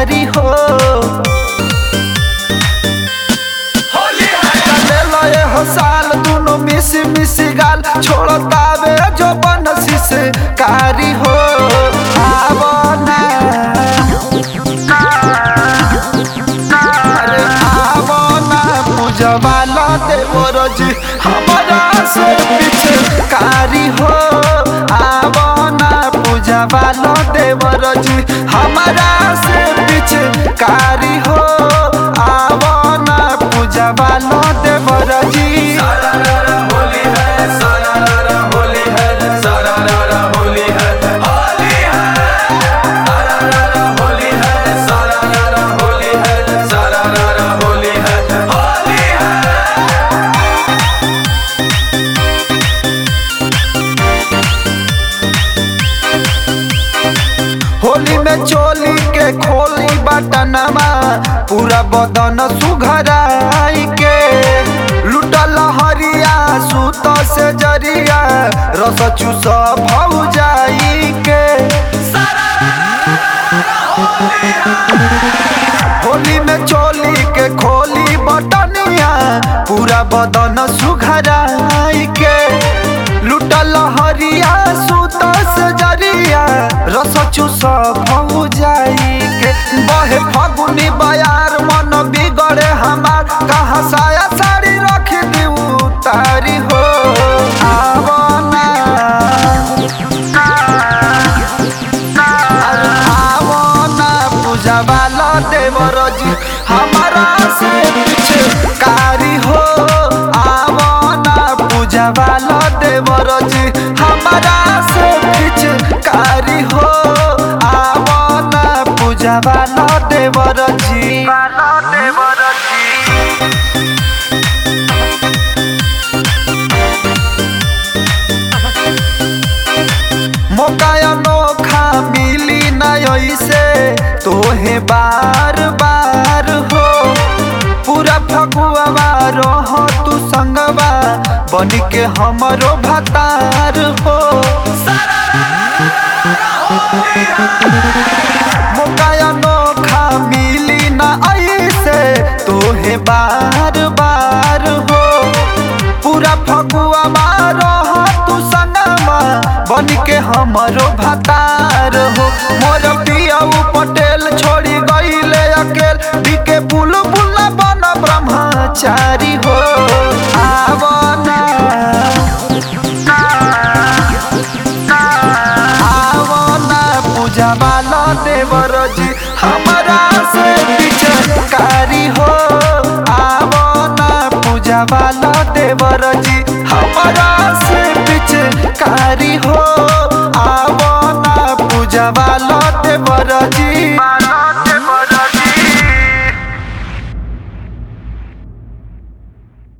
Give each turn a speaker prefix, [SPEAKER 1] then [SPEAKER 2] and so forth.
[SPEAKER 1] कारी हो ले लए हो साल दुनो मिसी मिसी गाल छोड़तावे जो बनसी से कारी हो आवो ना अरे आवो ना पूजवा ला देवर जी हमारा से पीछे कारी हो आवो ना पूजवा ला देवर जी हमारा से पीछे कारी हो आवो ना पूजवा ला देवर जी
[SPEAKER 2] होली है सारा रारा होली है सारा रारा होली है होली है सारा रारा होली है सारा रारा होली है सारा रारा होली है होली है
[SPEAKER 1] होली में चोली के खोली बटनमा पूरा बदन सुघराई के लुटल हरिया सूत से जरिया रस चूस भौजाई के होली में चोली के खोली बटनिया पूरा बदन सुघराई के लुटल हरिया सूत से जरिया रस चूस भौजाई के बहे फगुनी बयार मन बिगड़े हमार कहाँ साया साड़ी रख दी तारी हो आवो ना अरे आवो ना पूजवा ला देवर जी हमारा से पीछे कारी हो आवो ना पूजवा ला देवर जी हमारा से पीछे कारी हो आवो ना पूजवा ला देवर जी देवर जी मौका अनोखा मिली न ऐसे तोहे बार बार हो पूरा फगुआ रह तू संगवा बन के हमरो भतार हो मौका अनोखा मिली न ऐसे तोहे बार बार हो पूरा फगुआ रह तू संगवा बन के हमरो भतार हो मोर पियाऊ पटेल छोड़ी गईले अकेल बिके बुल बुला बन ब्रह्मचारी हो आवो ना आवो ना पूजा वाला देवर जी हमारा से पीछे कारी हो आवो ना पूजा वाला देवर जी हमारा से पीछे कारी हो आवो ना पूजा वाला